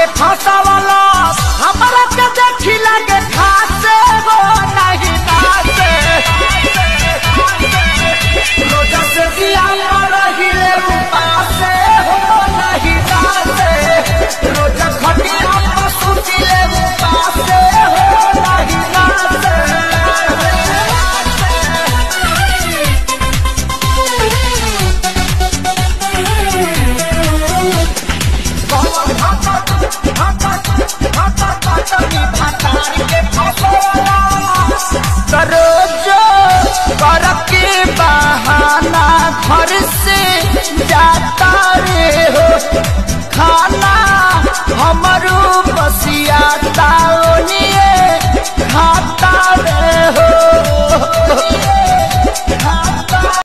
फंसावला हमरा के देखी लागे खासे हो नहीं नाचे रोजा से दिया रहिले उपासे हो नहीं नाचे रोजा खटिया पर सुतिले उपासे हो नहीं नाचे रोजो कर के बहाना घर से जाता रे हो खाना हमरो बसियाता